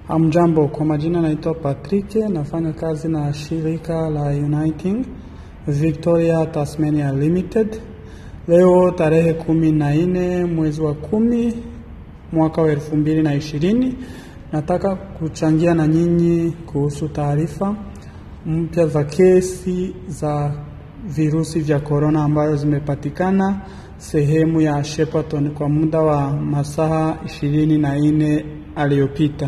Hamjambo, kwa majina naitwa Patrick, nafanya kazi na shirika la Uniting Victoria Tasmania Limited. Leo tarehe kumi na nne mwezi wa kumi mwaka wa elfu mbili na ishirini nataka kuchangia na nyinyi kuhusu taarifa mpya za kesi za virusi vya korona ambayo zimepatikana sehemu ya Shepparton kwa muda wa masaa ishirini na nne aliyopita.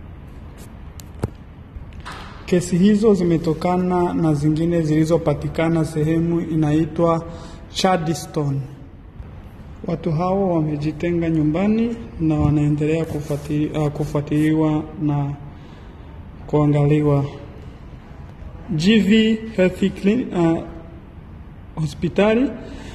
Kesi hizo zimetokana na zingine zilizopatikana sehemu inaitwa Chadstone. Watu hao wamejitenga nyumbani na wanaendelea kufuatili, uh, kufuatiliwa na kuangaliwa. GV Health Clinic, uh, hospitali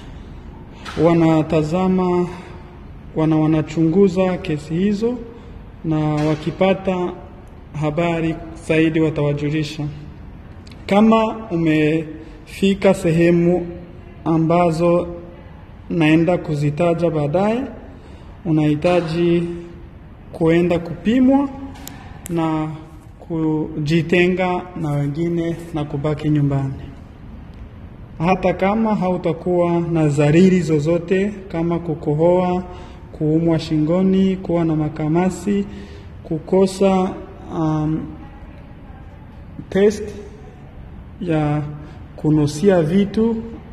wanatazama wana wanachunguza kesi hizo na wakipata habari zaidi watawajulisha. Kama umefika sehemu ambazo naenda kuzitaja baadaye, unahitaji kuenda kupimwa na kujitenga na wengine na kubaki nyumbani. Hata kama hautakuwa na dhariri zozote kama kukohoa, kuumwa shingoni, kuwa na makamasi, kukosa um, test ya kunusia vitu,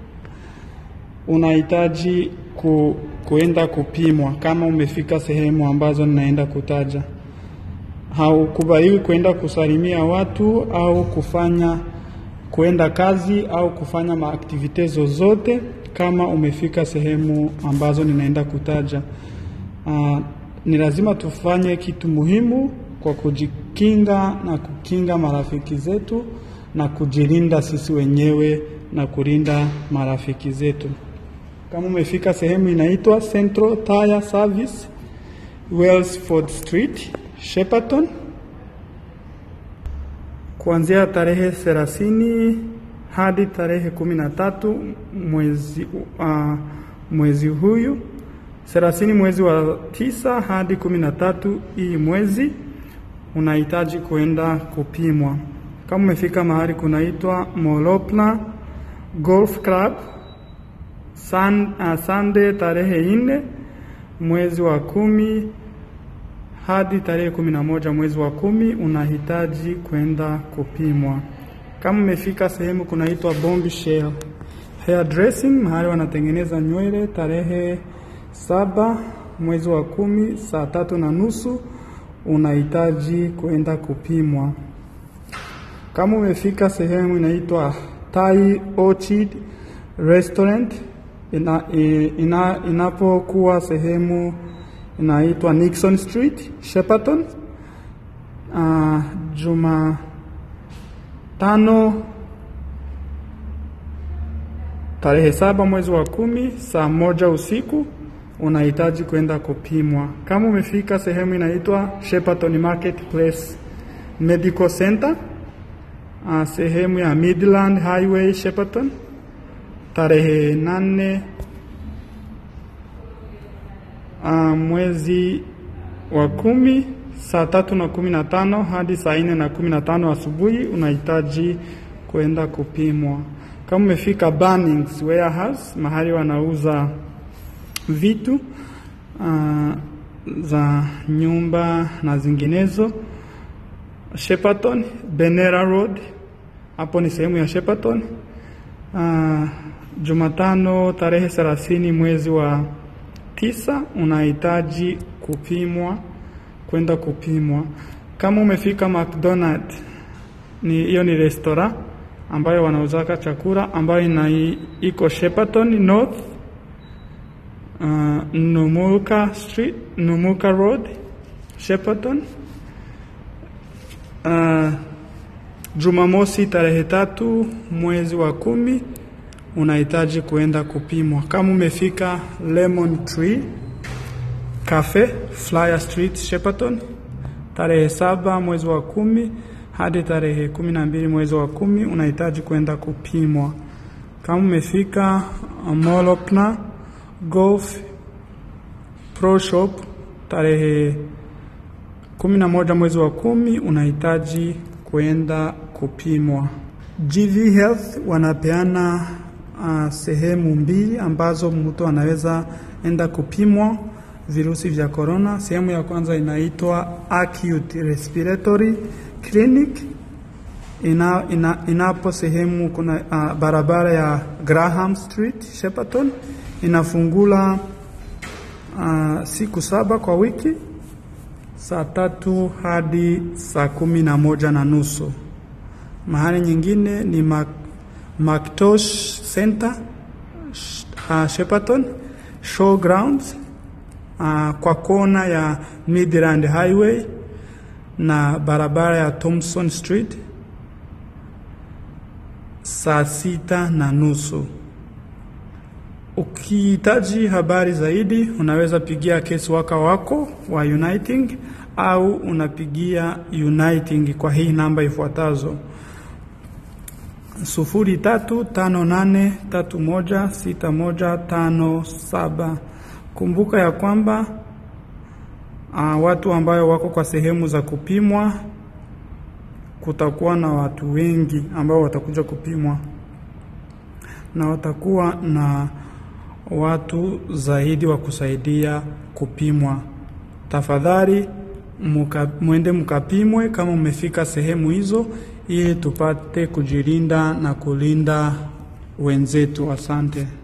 unahitaji ku, kuenda kupimwa kama umefika sehemu ambazo ninaenda kutaja. Haukubaliwi kuenda kusalimia watu au kufanya kuenda kazi au kufanya maaktivite zozote kama umefika sehemu ambazo ninaenda kutaja. Uh, ni lazima tufanye kitu muhimu kwa kujikinga na kukinga marafiki zetu na kujilinda sisi wenyewe na kulinda marafiki zetu. Kama umefika sehemu inaitwa Central Tire Service, Wellsford Street, Shepparton, kuanzia tarehe thelathini hadi tarehe kumi na tatu mwezi, uh, mwezi huyu thelathini mwezi wa tisa hadi kumi na tatu hii mwezi unahitaji kuenda kupimwa. Kama umefika mahali kunaitwa Molopna Golf Club Sun, uh, Sunday tarehe nne mwezi wa kumi hadi tarehe kumi na moja mwezi wa kumi unahitaji kwenda kupimwa. Kama umefika sehemu kunaitwa Bombshell Hair Dressing, mahali wanatengeneza nywele, tarehe saba mwezi wa kumi saa tatu na nusu unahitaji kwenda kupimwa. Kama umefika sehemu inaitwa Thai Orchid Restaurant ina, ina, inapokuwa sehemu inaitwa Nixon Street, Shepparton. Uh, juma tano tarehe saba mwezi wa kumi saa moja usiku unahitaji kwenda kupimwa. Kama umefika sehemu inaitwa Shepparton Marketplace Medical Center, uh, sehemu ya Midland Highway Shepparton, tarehe nane uh, mwezi wa kumi saa tatu na kumi na tano hadi saa nne na kumi na tano asubuhi unahitaji kwenda kupimwa. Kama umefika Bunnings Warehouse, mahali wanauza vitu uh, za nyumba na zinginezo, Shepparton Benera Road, hapo ni sehemu ya Shepparton. Uh, Jumatano tarehe thelathini mwezi wa tisa unahitaji kupimwa, kwenda kupimwa. Kama umefika McDonald, ni hiyo ni restaurant ambayo wanauzaka chakula ambayo ina iko Shepparton North uh, Numulka Street, Numulka Road, Shepparton. Uh, Jumamosi tarehe tatu mwezi wa kumi unahitaji kuenda kupimwa. Kama umefika Lemon Tree Cafe Flyer Street Shepparton, tarehe saba mwezi wa kumi hadi tarehe kumi na mbili mwezi wa kumi unahitaji kwenda kupimwa. Kama umefika Molopna Golf Pro Shop tarehe kumi na moja mwezi wa kumi unahitaji kwenda kupimwa. GV Health wanapeana uh, sehemu mbili ambazo mtu anaweza enda kupimwa virusi vya corona. Sehemu ya kwanza inaitwa Acute Respiratory Clinic ina, ina, inapo sehemu kuna uh, barabara ya Graham Street Shepperton, inafungula uh, siku saba kwa wiki saa tatu hadi saa kumi na moja na nusu. Mahali nyingine ni Mac, Mactosh Center uh, Shepperton Showgrounds uh, kwa kona ya Midland Highway na barabara ya Thompson Street saa sita na nusu. Ukihitaji habari zaidi, unaweza pigia case worker wako wa Uniting au unapigia Uniting kwa hii namba ifuatazo: sufuri tatu tano nane tatu moja sita moja tano saba. Kumbuka ya kwamba uh, watu ambayo wako kwa sehemu za kupimwa kutakuwa na watu wengi ambao watakuja kupimwa na watakuwa na watu zaidi wa kusaidia kupimwa. Tafadhali muka, mwende mkapimwe kama umefika sehemu hizo, ili tupate kujilinda na kulinda wenzetu. Asante.